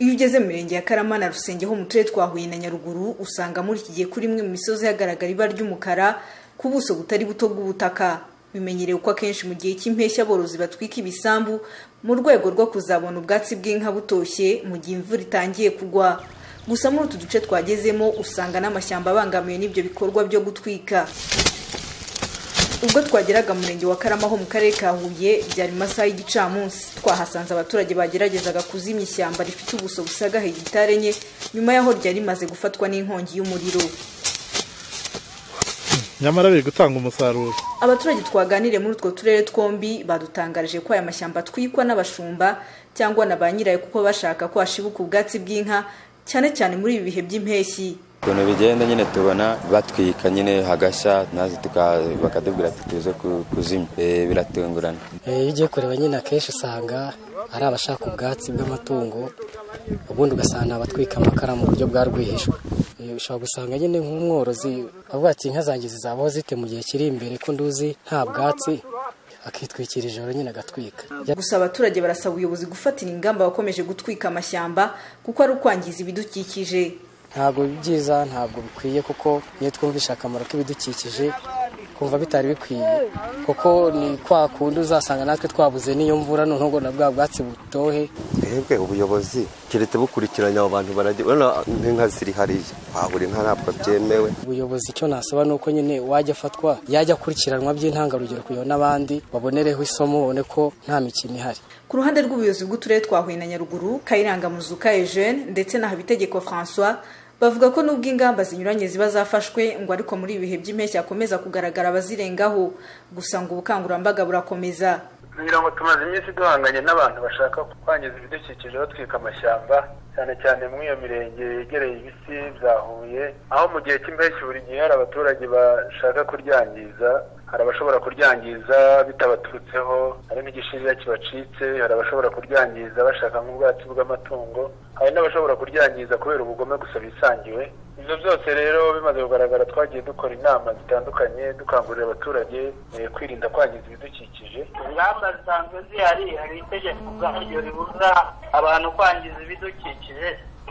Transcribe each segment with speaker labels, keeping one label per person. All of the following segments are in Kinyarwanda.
Speaker 1: iyo ugeze mu mirenge ya karama na rusenge ho mu turere twa huye na nyaruguru usanga muri iki gihe kuri imwe mu misozi hagaragara ibara ry'umukara ku buso butari buto bw'ubutaka bimenyerewe ko akenshi mu gihe cy'impeshyi aborozi batwika ibisambu mu rwego rwo kuzabona ubwatsi bw'inka butoshye mu gihe imvura itangiye kugwa gusa muri utu duce twagezemo usanga n'amashyamba abangamiwe n'ibyo bikorwa byo gutwika ubwo twageraga mu murenge wa karama ho mu karere ka huye byari mu masaha y'igicamunsi twahasanze abaturage bageragezaga kuzimya ishyamba rifite ubuso busaga hegitari enye nyuma y'aho ryari rimaze gufatwa n'inkongi y'umuriro
Speaker 2: nyamara biri gutanga umusaruro
Speaker 1: abaturage twaganiriye muri utwo turere twombi badutangarije ko aya mashyamba atwikwa n'abashumba cyangwa na ba nyirayo kuko bashaka ko hashibuka ubwatsi bw'inka cyane cyane muri ibi bihe by'impeshyi
Speaker 3: ukuntu bigenda nyine tubona batwika nyine hagashya naze bakatubwira ati tuze kuzimya biratungurana
Speaker 4: iyo ugiye kureba nyine akenshi usanga ari abashaka ubwatsi bw'amatungo ubundi ugasanga abatwika amakara mu buryo bwa rwihishwa ushobora gusanga nyine nk'umworozi avuga ati inka zanjye zizabaho zite mu gihe kiri imbere ko nduzi nta bwatsi akitwikira ijoro nyine agatwika
Speaker 1: gusa abaturage barasaba ubuyobozi gufatira ingamba bakomeje gutwika amashyamba kuko ari ukwangiza ibidukikije
Speaker 4: ntabwo byiza ntabwo bikwiye kuko iyo twumvisha akamaro k'ibidukikije kumva bitari bikwiye kuko ni kwa kundi uzasanga natwe twabuze n'iyo mvura noneho ngo na bwa bwatsi butohe
Speaker 5: twebwe ubuyobozi keretse bukurikiranye abo bantu baragira urabona nk'inka ziri hariya wabura inka ntabwo byemewe
Speaker 4: ubuyobozi icyo nasaba ni uko nyine wajya afatwa yajya akurikiranwa by'intangarugero kugira n'abandi babonereho isomo babone ko nta mikino ihari
Speaker 1: ku ruhande rw'ubuyobozi bw'uturere twa huye na nyaruguru kayiranga muzuka eugene ndetse na habitegeko francois bavuga ko nubwo ingamba zinyuranye ziba zafashwe ngo ariko muri ibi bihe by'impeshyi hakomeza kugaragara abazirengaho gusa ngo ubukangurambaga burakomeza
Speaker 6: kugira ngo tumaze iminsi duhanganye n'abantu bashaka kwangiza ibidukikije batwika amashyamba cyane cyane muri iyo mirenge yegereye ibisi bya huye aho mu gihe cy'impeshyi buri gihe hari abaturage bashaka kuryangiza hari abashobora kuryangiza bitabaturutseho hari n'igishirira kibacitse hari abashobora kuryangiza bashaka nk'ubwatsi bw'amatungo hari n'abashobora kuryangiza kubera ubugome gusa bisangiwe ibyo byose rero bimaze kugaragara twagiye dukora inama zitandukanye dukangurira abaturage kwirinda kwangiza ibidukikije
Speaker 7: ingamba zisanzwe zihari hari itegeko ubwaryo ribuza abantu kwangiza ibidukikije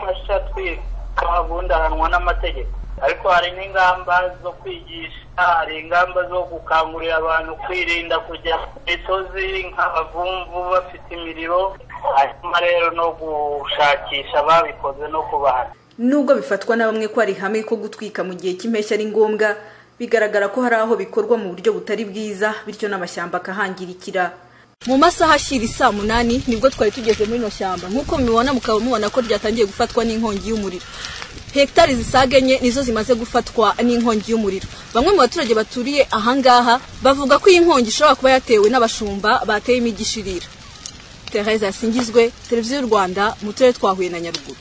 Speaker 7: bashya twika ubundi ahanwa n'amategeko ariko hari n'ingamba zo kwigisha hari ingamba zo gukangurira abantu kwirinda kujya mu misozi nk'abavumvu bafite imiriro hanyuma rero no gushakisha ababikoze no kubahana
Speaker 1: nubwo bifatwa na bamwe ko ari hamwe ko gutwika mu gihe cy'impeshyi ari ngombwa bigaragara ko hari aho bikorwa mu buryo butari bwiza bityo n'amashyamba akahangirikira
Speaker 8: mu masaha ashyira isaa munani nibwo twari tugeze muri ino shyamba nk'uko mubibona mukaba mubona ko ryatangiye gufatwa n'inkongi y'umuriro hegitari zisaga enye nizo zimaze gufatwa n'inkongi y'umuriro bamwe mu baturage baturiye ahangaha bavuga ko iyi nkongi ishobora kuba yatewe n'abashumba bateyemo igishirira tereza yasingizwe televiziyo y'u rwanda mu turere twa huye na nyaruguru